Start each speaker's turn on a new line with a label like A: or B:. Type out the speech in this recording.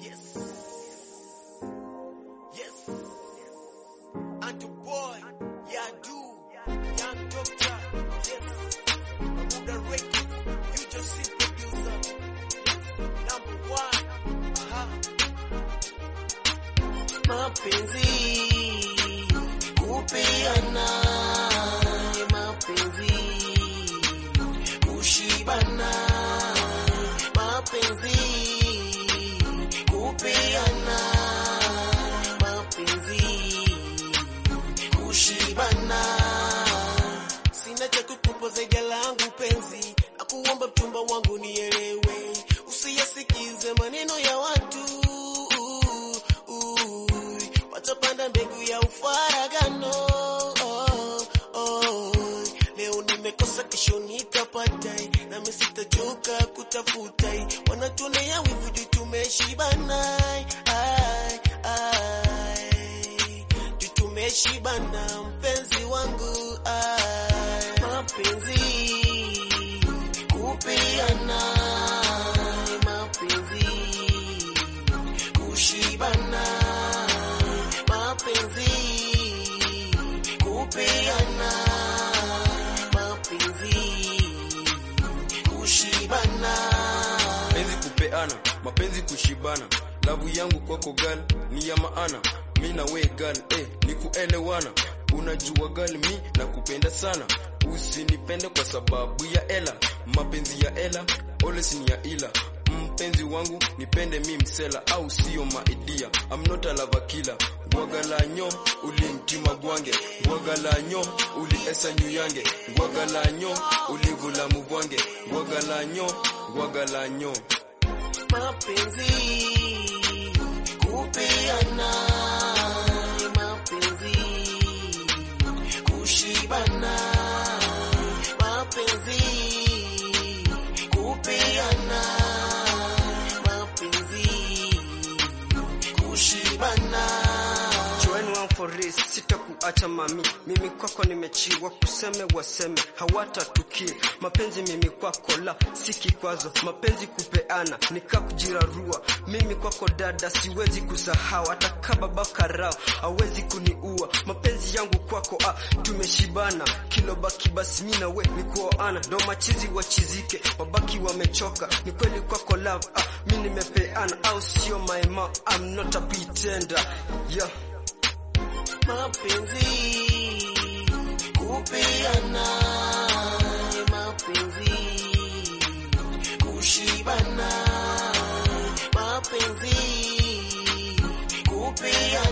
A: Yes. Yes. And the boy, yeah, do. Young doctor, yes. Buddha Records, you just see producer. Number one. Aha. Mapenzi, kupeana, mapenzi, kushibana, mapenzi, kupeana, mapenzi, kushibana. Sina cha kukupa zaidi ya langu penzi, na kuomba mchumba wangu nielewe, usiyasikize maneno ya watu watapanda mbegu ya ufaragano. Oh, oh. Leo nimekosa, kesho nitapata, nami sitachoka kutafuta. Wanatonea wivu juu tumeshibana, ai, ai. juu tumeshibana, mpenzi wangu ai. mapenzi kupeana, mapenzi kushibana, mapenzi kupeana, mapenzi kushibana.
B: mapenzi kupeana, mapenzi kushibana. Lavu yangu kwako gal ni ya maana, mi na we gal eh, ni kuelewana. Unajua gal, mi na kupenda sana, usinipende kwa sababu ya ela. Mapenzi ya ela always ni ya ila mpenzi wangu nipende mi msela au sio maidia I'm not a lover killer gwagalanyo ulimtima gwange gwagalanyo uliesa nyuyange gwagalanyo uligula mugwange gwagalanyo gwagalanyo
A: mapenzi kupeana, mapenzi kushibana, mapenzi kupeana, mapenzi kushibana.
C: Join one for this, sitakuacha mami, mimi kwako nimechiwa, kuseme waseme hawatatukie. Mapenzi mimi kwako la si kikwazo, mapenzi kupeana nika kujirarua. Mimi kwako dada siwezi kusahau, hata kama baba karao hawezi kuniua. Mapenzi yangu kwako ah, tumeshibana, kilo baki basi mimi na we ni kuoana, ndo machizi wachizike, wabaki wamechoka. Ni kweli kwako love ah, mimi nimepeana, au sio my ma, I'm not a pretender yeah.
A: mapenzi kupeana, mapenzi kushibana, mapenzi kupeana,